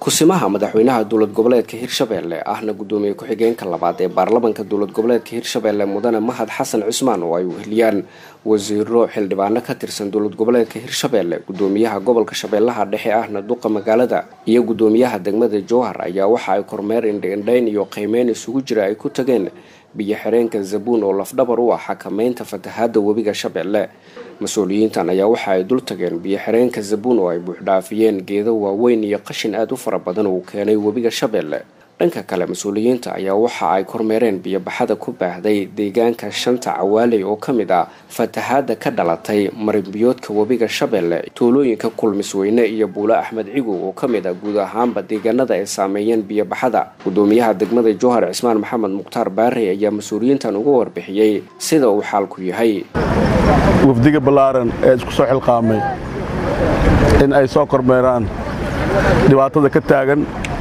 kusimaha madaxweynaha dowlad goboleedka hirshabelle ahna gudoomiye ku-xigeenka labaad ee baarlamanka dowlad goboleedka hirshabelle mudane mahad xasan cusmaan oo ay weheliyaan wasiiro xildhibaano ka tirsan dowlad goboleedka hirshabelle gudoomiyaha gobolka shabeellaha dhexe ahna duqa magaalada iyo gudoomiyaha degmada jowhar ayaa waxa ay kormeer indhaindhayn iyo qiimeyn isugu jira ay ku tageen biyo xireenka zabuun oo lafdhabar u ah xakameynta fatahaada webiga shabeelle mas-uuliyiintan ayaa waxa ay dul tageen biyo xireenka zabuun oo ay buuxdhaafiyeen geedo waaweyn iyo qashin aada u fara badan uu keenay webiga shabeelle dhanka kale mas-uuliyiinta ayaa waxa ay kormeereen biyobaxada ku baahday deegaanka shanta cawaaley oo ka mid ah fatahaada ka dhalatay marinbiyoodka webiga shabeelle tuulooyinka kulmisweyne iyo buule axmed cigow oo ka mid ah guud ahaanba deegaanada ay saameeyeen biyobaxada gudoomiyaha degmada jowhar cismaan maxamed mukhtaar baarey ayaa mas-uuliyiintan uga warbixiyey sida uu xaalku yahay wafdiga ballaaran ee isku soo xilqaamay in ay soo kormeeraan dhibaatada ka taagan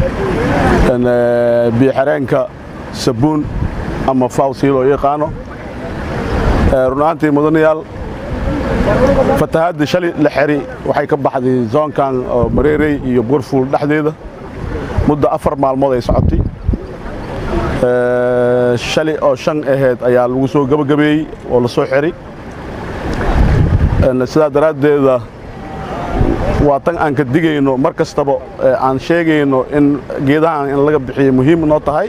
biyoxireenka sabuun ama fawsii loo yaqaano runaantii mudanayaal fatahaadii shalay la xeri waxay ka baxday zoonkan oo mareerey iyo burfuul dhexdeeda muddo afar maalmood ay socotay shalay oo shan aheyd ayaa lagu soo gebagabeeyey oo la soo xeri sidaa daraaddeeda waa tan aan ka digayno mar kastaba aan sheegayno in geedahan in laga bixiyo muhiim noo tahay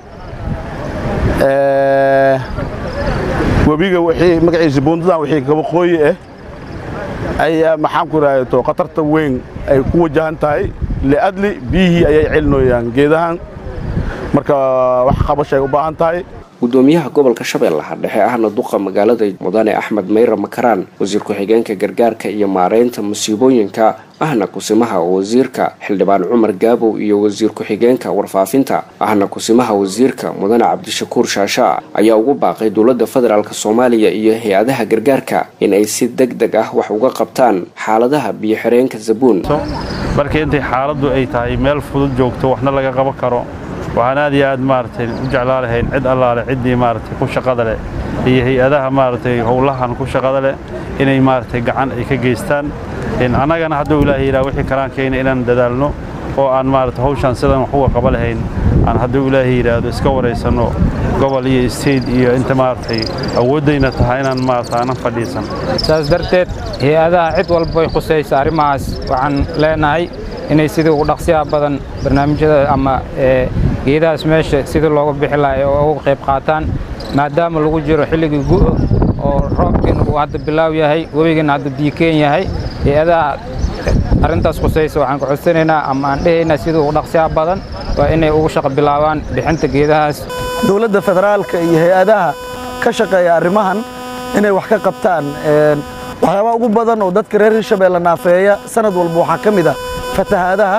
webiga wixii magaciisa buundadan wixii kabaqooyi ah ayaa maxaan ku idhahdo khatarta weyn ay ku wajahan tahay liadli biyihii ayay celinooyaan geedahan marka wax qabashay u baahan tahay gudoomiyaha gobolka shabeellaha dhexe ahna duqa magaalada mudane axmed mayra makaraan wasiir ku-xigeenka gargaarka iyo maareynta musiibooyinka ahna kusimaha wasiirka xildhibaan cumar gaabow iyo wasiir ku-xigeenka warfaafinta ahna kusimaha wasiirka mudane cabdishakuur shaasha ayaa ugu baaqay dowladda federaalk soomaaliya iyo hay-adaha gargaarka in ay si deg deg ah wax uga qabtaan xaaladaha biyo xireenka zabuun marka intay xaaladdu ay tahay meel fudud joogto waxna laga qaban karo waxaan aad iyo aad maaragtay u jeclaa lahayn cid allaale ciddii maaragtay ku shaqada leh iyo hay-adaha maaragtay howlahan ku shaqada leh inay maaragtay gacan ay ka geystaan annagana hadduu ilaahay yidhaha wixii kalaan keena inaan dadaalno oo aan maaragtay hawshaan sidan wax uga qaba lahayn aan hadduu ilaahay yidhaahdo iska waraysanno gobol iyo state iyo inta maaragtay awooddayna tahay inaan maaragtay aanan fadhiisan saas darteed hay-adaha cid walbay khusaysa arrimahaas waxaan leenahay inay sidii ugu dhaqsiyaha badan barnaamijyada ama geedahaas meesha sidii looga bixi lahay oo uga qayb qaataan maadaama lagu jiro xilligii gu'o oo roobkiina uu hadda bilaaw yahay webigiina hadda biikeen yahay hay-adaha arrintaas khusaysa waxaan ku codsanaynaa ama aan dhehaynaa sidii ugu dhaqsiyaha badan waa inay ugu shaqo bilaabaan bixinta geedahaas dowladda federaalka iyo hay-adaha ka shaqeeya arrimahan inay wax ka qabtaan waxyaabaha ugu badan oo dadka reer hirshabeelle naafeeya sanad walba waxaa ka mid ah fatahaadaha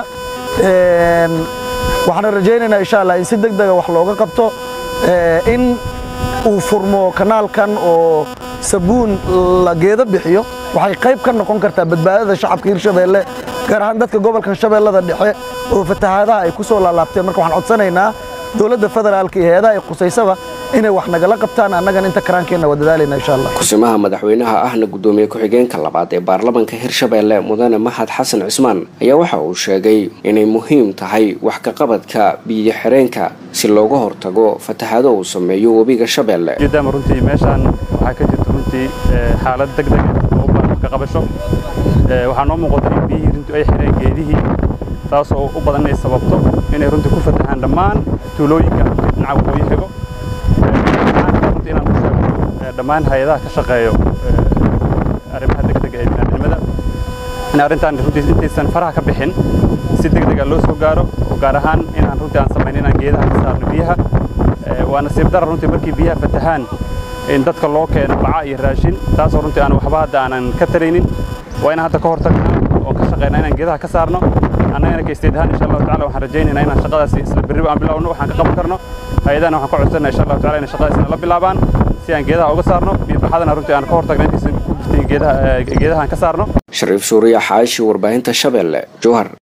waxaana rajaynaynaa insha allah in si deg dega wax looga qabto in uu furmo kanaalkan oo sabuun la geedo bixiyo waxay qayb ka noqon kartaa badbaadada shacabka hirshabeelle gaar ahaan dadka gobolkan shabeellada dhexe oo fatahaadaha ay ku soo laalaabteen marka waxaan codsanaynaa dowladda federaalka iyo hay-adaha ay khusaysaba inay wax nagala qabtaan annagan inta karaankeenna waa dadaalayna insha allah kusimaha madaxweynaha ahna gudoomiye ku-xigeenka labaad ee baarlamanka hirshabeelle mudane mahad xasan cismaan ayaa waxa uu sheegay inay muhiim tahay wax kaqabadka biyo xireenka si looga hortago fatahaado uu sameeyo webiga shabeelle maadaama runtii meeshaan waxaa ka jirta runtii xaalad deg deg oo u baahan ka qabasho waxaa noo muuqata in biyihii runtii ay xireen geedihii taasoo u badan inay sababto inay runtii ku fatahaan dhammaan tuulooyinka dhinaca waqooyi xigo runtii inaan u sheego dhammaan hay-adaha ka shaqeeyo arrimaha degdega ee biniaadnimada in arrintan runtii intaysan faraha ka bixin si degdega loo soo gaaro oo gaar ahaan inaan runtii aan samayn inaan geedaha ka saarno biyaha waa nasiib dara runtii markii biyaha fatahaan in dadka loo keeno baca iyo raashin taasoo runtii aan waxba hadda aanan ka taraynin waa inaan hadda ka hortagnaa oo ka shaqeynaa inaan geedaha ka saarno annagana kaysteed ahaan insha allahu tacala waxaan rajaynaynaa inaan shaqadaasi isla berriba aan bilowno waxaan ka qaban karno hay-adahana waxaan ka codsanaa insha allahu tacala inay shaqadaas inala bilaabaan si aan geedaha uga saarno biyobaxadana runtii aan ka hortagno intaysan ku birtin geedaha geedahaan ka saarno shariif suuriya xaashi warbaahinta shabeelle jowhar